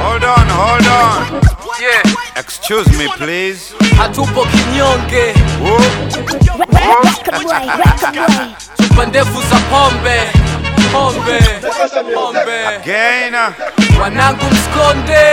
Hold on, hold on. Yeah, Excuse me, please. hatupo kinyonge, Whoop. Record boy, record boy. chupa ndefu za pombe pombe pombe, Again. wanangu msikonde,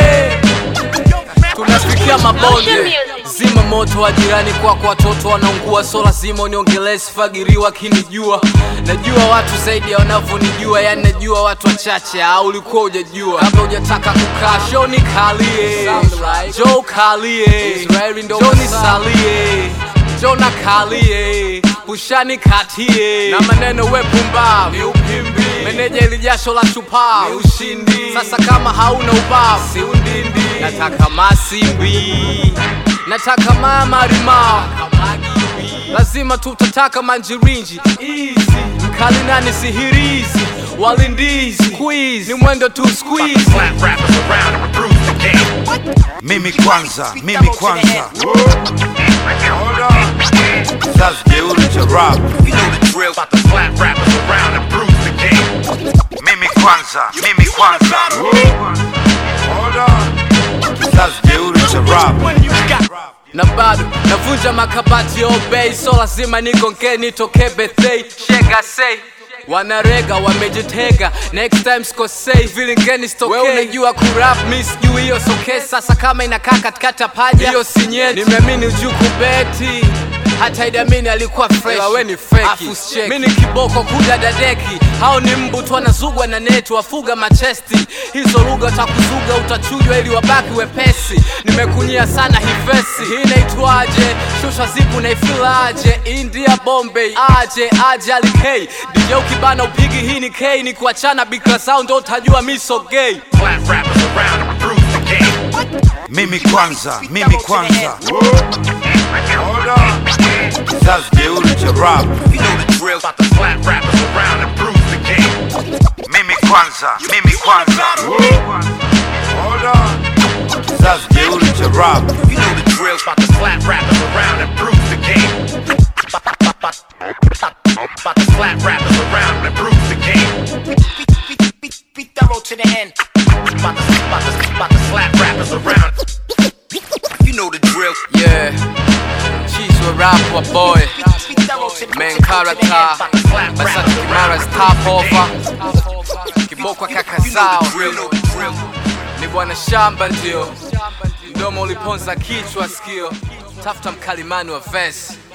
tunafikia mabonde. Zima moto wa jirani kwako, watoto wanaungua, so lazima uniongelee, sifagiriwa kinijua. Najua watu zaidi ya wanavyonijua, yani najua watu wachache, au ulikuwa hujajua. Kabla hujataka kukaa show nikalie, jo kalie, jo nisalie, jo nakalie, pushani katie, na maneno we pumbavu, ni upimbi. Meneja ili jasho la shupavu, ni ushindi. Sasa kama hauna ubavu, si undindi. Nataka masimbi, nataka mamarimao lazima tutataka manjirinji Easy. mkali nani sihirizi walindizi quiz ni mwendo tu squeeze Slap rappers around and reprove the game. Mimi kwanza, mimi kwanza. Hold on. Sasa jeuri cha rap. You know the drill. About to slap rappers around and bruise the game. Mimi kwanza, mimi kwanza. Hold on. Sasa jeuri cha rap. na bado navunja makabati ya obei so lazima nigongee nitokee bethei shega sei wanarega wamejitega next time sikosei vilingeni stokei we unajua kurap mi sijui hiyo soke sasa kama inakaa katikati ya paja hiyo sinyeti nimeamini ujuu kubeti hata idamini alikuwa fresh we ni feki mi ni kiboko kuda dadeki hao ni mbu tu wanazugwa na neti wafuga machesti hizo lugha utakuzuga utachujwa ili wabaki wepesi nimekunyia sana hivesi hii inaitwaje shusha zipu naifilaje india bombay aje aje alikei dj ukibana upigi hii ni k ni kuachana bikra sound ndo utajua mi so gay Slap rappers around and reprove the game. Mimi kwanza, mimi kwanza. Hold on. Sasa jeuri cha rap. You know the drill. About to slap rappers around and bruise the game. Mimi kwanza, mimi kwanza. Hold on. Sasa jeuri cha rap. You know the drill. About to slap rappers around and bruise the game. About to slap rappers around and bruise the game. Be thorough to the end. About to, about to, about to slap rappers around. You know the drill. yeah cheese wa rap wa boy main character basa tukimara stop over kiboko kaka You know zao the drill. You know the drill. ni bwana shamba ndio mdomo uliponza kichwa sikio tafuta mkalimani wa vesi